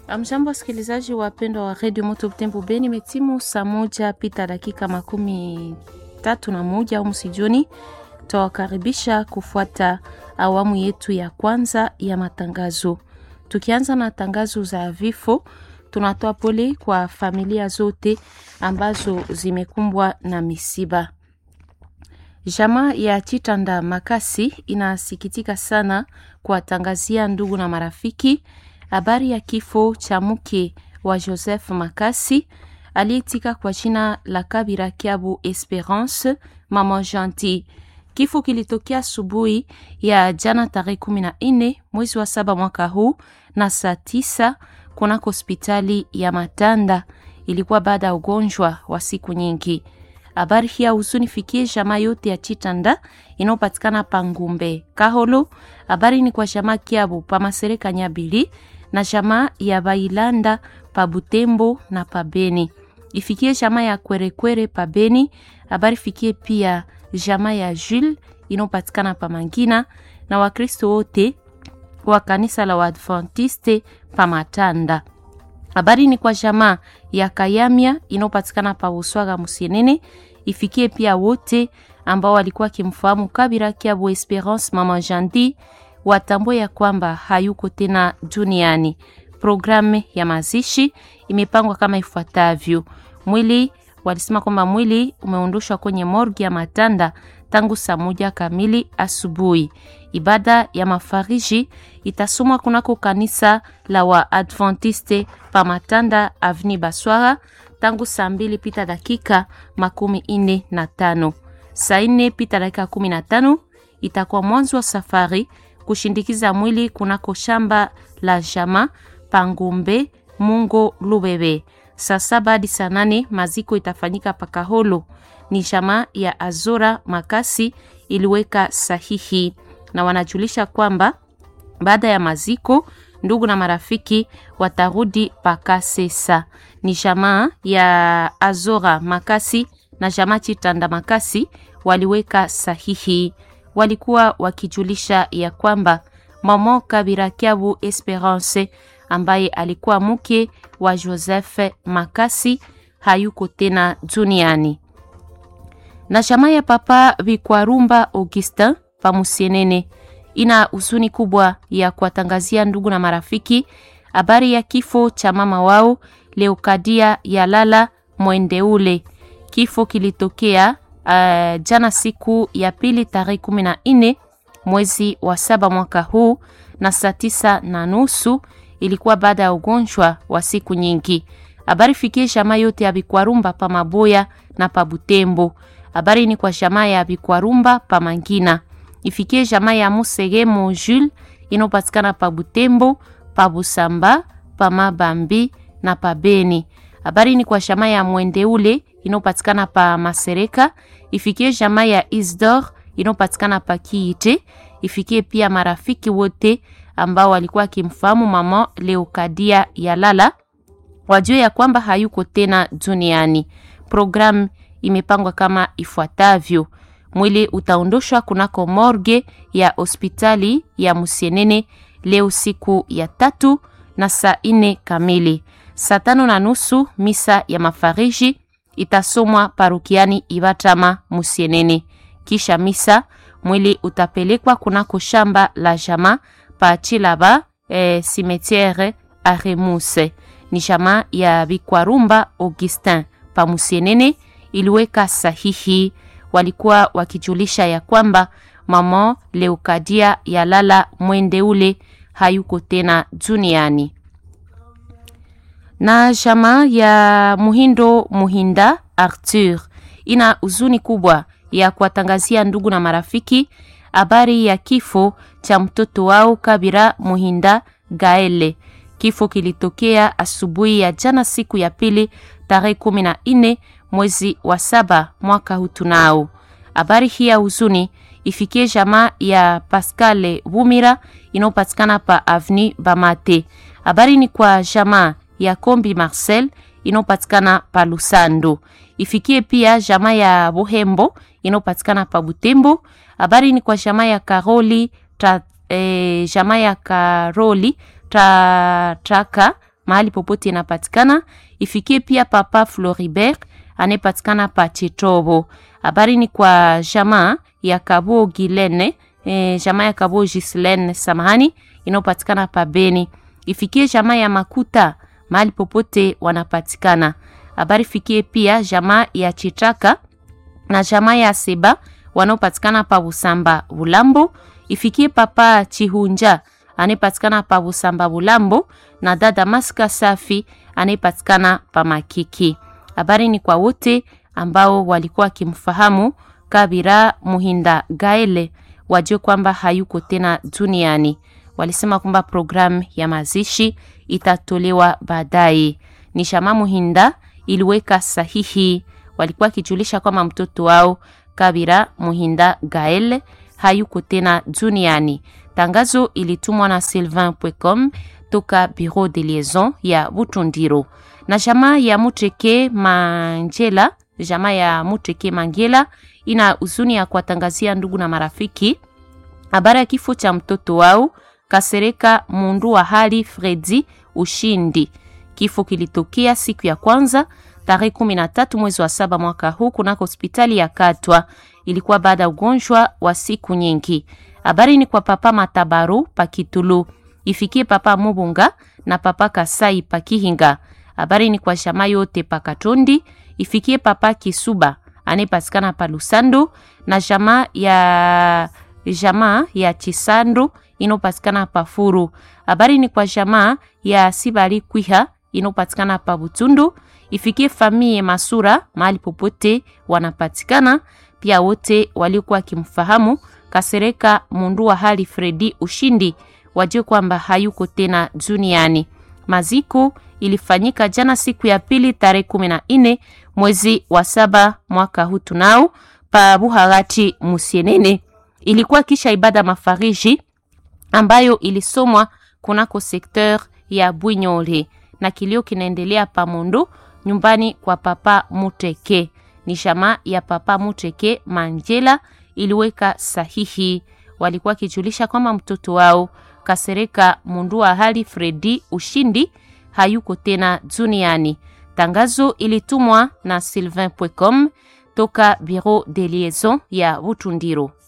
Amjambo, wasikilizaji wapendwa wa redio Moto Butembo Beni, imetimu saa moja pita dakika makumi tatu na moja au msijoni. Tawakaribisha kufuata awamu yetu ya kwanza ya matangazo. Tukianza na tangazo za vifo, tunatoa pole kwa familia zote ambazo zimekumbwa na misiba. Jamaa ya Chitanda Makasi inasikitika sana kuwatangazia ndugu na marafiki habari ya kifo cha mke wa Joseph Makasi aliyetika kwa jina la Kabira Kiabu Esperance Mama Gentil. Kifo kilitokea asubuhi ya jana tarehe kumi na nne mwezi wa saba mwaka huu na saa tisa kunako hospitali ya Matanda. Ilikuwa baada ya ugonjwa wa siku nyingi. Habari hii ya huzuni fikie jamaa yote ya Chitanda inayopatikana Pangumbe Kaholo. Habari ni kwa jamaa Kiabu pa Masereka Nyabili na jamaa ya Bailanda pa Butembo na pa Beni. Ifikie jamaa ya Kwerekwere pa Beni. Habari fikie pia jamaa ya Jules inayopatikana pa Mangina na Wakristo wote wa kanisa la Waadventiste pa Matanda. Habari ni kwa jamaa ya Kayamia inayopatikana pa Uswaga Musienene. Ifikie pia wote ambao walikuwa wakimfahamu Kabira Kiabu Esperance Mama Jandi watambue ya kwamba hayuko tena duniani. Programu ya mazishi imepangwa kama ifuatavyo. Mwili walisema kwamba mwili umeondoshwa kwenye morgi ya Matanda tangu saa moja kamili asubuhi. Ibada ya mafariji itasomwa kunako kanisa la Waadventiste pa Matanda Avni Baswara tangu saa mbili pita dakika makumi ine na tano. Saa ine pita dakika kumi na tano itakuwa mwanzo wa safari kushindikiza mwili kunako shamba la jama Pangumbe Mungo Lubebe. Saa saba hadi saa nane maziko itafanyika Pakaholo. Ni jamaa ya Azora Makasi iliweka sahihi na wanajulisha kwamba baada ya maziko ndugu na marafiki watarudi Pakasesa. Ni jamaa ya Azora Makasi na jamaa Chitanda Makasi waliweka sahihi, walikuwa wakijulisha ya kwamba mama Kabira Kiabu Esperance ambaye alikuwa mke wa Joseph Makasi hayuko tena duniani. Na jamaa ya papa Vikwarumba Augustin Pamusienene ina huzuni kubwa ya kuwatangazia ndugu na marafiki habari ya kifo cha mama wao Leokadia Yalala Mwendeule. Kifo kilitokea uh, jana siku ya pili tarehe kumi na nne mwezi wa saba mwaka huu na saa tisa na nusu ilikuwa baada ya ugonjwa wa siku nyingi. Habari fikie jamaa yote ya Bikwarumba pa Maboya na pa Butembo. Habari ni kwa jamaa ya Bikwarumba pa Mangina. Ifikie jamaa ya Musege Mojul inopatikana pa Butembo, pa Busamba, pa Mabambi na pa Beni. Habari ni kwa jamaa ya Mwendeule inopatikana pa Masereka. Ifikie jamaa ya Isdor inopatikana pa Kiite. Ifikie pia marafiki wote ambao walikuwa akimfahamu mama Leokadia Yalala wajue ya kwamba hayuko tena duniani. Programu imepangwa kama ifuatavyo: mwili utaondoshwa kunako morgue ya hospitali ya Musienene leo siku ya tatu na saa ine kamili. Saa tano na nusu misa ya mafariji itasomwa parukiani Ibatama Musienene. Kisha misa mwili utapelekwa kunako shamba la jama pa Chilaba eh, cimetiere Aremuse. Ni jamaa ya Bikwarumba Augustin pa Musienene iliweka sahihi. Walikuwa wakijulisha ya kwamba mama Leukadia Yalala Mwendeule hayuko tena duniani. Na jamaa ya Muhindo Muhinda Arthur ina huzuni kubwa ya kuwatangazia ndugu na marafiki habari ya kifo cha mtoto wao Kabira Muhinda Gaele. Kifo kilitokea asubuhi ya jana siku ya pili tarehe kumi na nne mwezi wa saba mwaka huu. Tunao habari hii ya huzuni ifikie jamaa ya Pascale Bumira inayopatikana pa Avni Bamate. Habari ni kwa jamaa ya Kombi Marcel inayopatikana pa Lusando. Ifikie pia jamaa ya Bohembo inayopatikana pa Butembo. Habari ni kwa jamaa ya Karoli ta, eh, jamaa ya Karoli ta, Traka mahali popote inapatikana. Ifikie pia papa Floribert anayepatikana pa Chitobo. Habari ni kwa jamaa ya Kabo Gilene, e, jamaa ya Kabo Gislene samahani, inayopatikana pa Beni. Ifikie jamaa ya Makuta mahali popote wanapatikana. Habari fikie pia jamaa ya Chitaka na jamaa ya Seba wanaopatikana pa Busamba Bulambo. Ifikie papa Chihunja anayepatikana pa Busamba Bulambo na dada Maska Safi anayepatikana pa Makiki. Habari ni kwa wote ambao walikuwa wakimfahamu Kabira Muhinda Gaele, wajue kwamba hayuko tena duniani. Walisema kwamba programu ya mazishi itatolewa baadaye. Ni Shama Muhinda iliweka sahihi, walikuwa wakijulisha kwamba mtoto wao Kabira Muhinda Gaele hayuko tena duniani. Tangazo ilitumwa na Sylvain Pwecom toka Bureau de Liaison ya Butundiro na jamaa ya Muteke Manjela. Jamaa ya Muteke Mangela ina huzuni ya kuwatangazia ndugu na marafiki habari ya kifo cha mtoto wao Kasereka Mundu wa hali Fredi Ushindi. Kifo kilitokea siku ya kwanza tarehe 13 mwezi wa saba mwaka huu kunako hospitali ya Katwa. Ilikuwa baada ya ugonjwa wa siku nyingi. Habari ni kwa papa Matabaru Pakitulu, ifikie papa Mubunga na papa Kasai Pakihinga. Habari ni kwa shama yote Pakatondi, ifikie papa Kisuba anayepatikana pa Lusando na jamaa ya jamaa ya Chisandu inopatikana pa Furu. Habari ni kwa jamaa ya Sibali Kwiha inopatikana pa Butundu, ifikie famie Masura mahali popote wanapatikana. Pia wote waliokuwa wakimfahamu Kasereka Mundu wa hali Fredi Ushindi wajue kwamba hayuko tena duniani. Maziko ilifanyika jana siku ya pili tarehe kumi na nne mwezi wa saba mwaka huu tunao pa Buhagati Musienene. Ilikuwa kisha ibada mafariji ambayo ilisomwa kunako sekteur ya Bwinyole na kilio kinaendelea pa Mondo nyumbani kwa papa Muteke. Ni shama ya papa Muteke Manjela iliweka sahihi, walikuwa kijulisha kwamba mtoto wao Kasereka Mundu wa hali Fredi Ushindi hayuko tena duniani. Tangazo ilitumwa na Sylvain Pwecom toka Bureau de Liaison ya Butundiro.